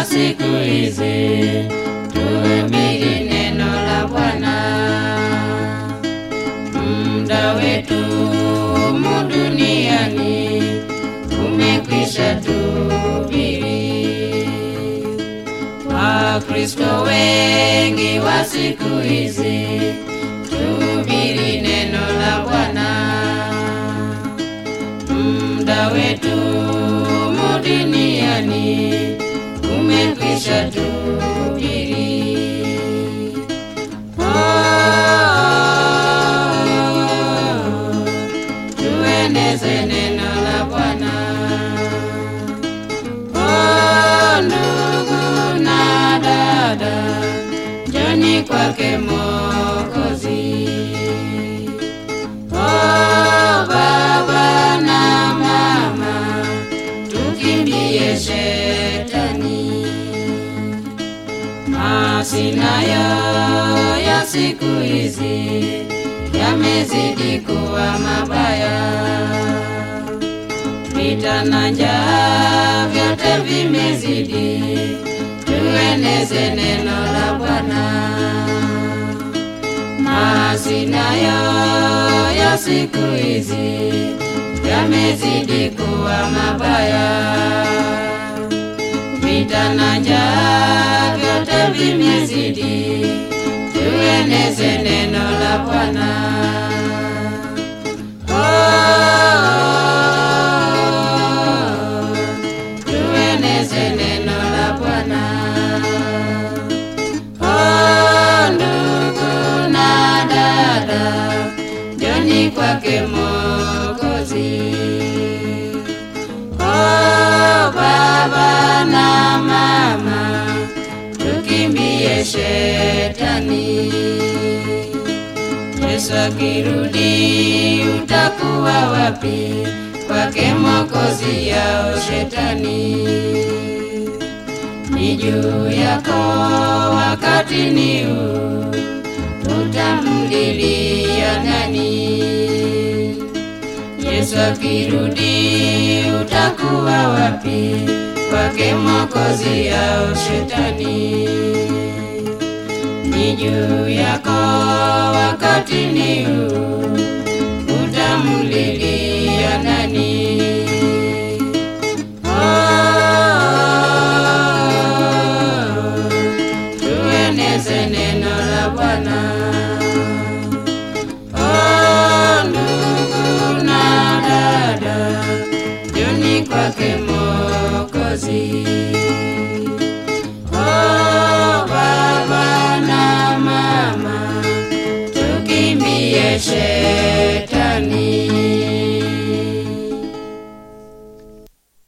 wa siku hizi, tuhubiri neno la Bwana. Muda wetu humu duniani umekwisha tuhubiri. Wakristo wengi wa siku hizi, tuhubiri neno la Bwana. Muda wetu humu duniani umekwisha tuhubiri. Oh, tueneze neno la Bwana. Oh, ndugu na dada, njoni kwake Mwokozi. Oh, baba na mama, tukimbie shetani. Masinayo ya siku hizi yamezidi kuwa mabaya, vita na njaa vyote vimezidi. Tueneze neno la Bwana. Masinayo ya siku hizi yamezidi kuwa mabaya, vita na njaa vyote vimezidi. Tueneze neno la Bwana. Oh, tueneze neno la Bwana. Oh, ndugu na dada, njoni kwake Mwokozi. Oh, baba na mama, tukimbie shetani. Yesu akirudi, utakuwa wapi? Kwake Mwokozi yao shetani ni juu yako wakati ni huu, utamlilia nani? Yesu akirudi, utakuwa wapi? Kwake Mwokozi au shetani? Ni juu yako wakati ni huu, utamlilia nani? Oh, tueneze neno la Bwana. Oh, ndugu na dada, njoni kwake Mwokozi. Oh, baba na mama, tukimbie shetani.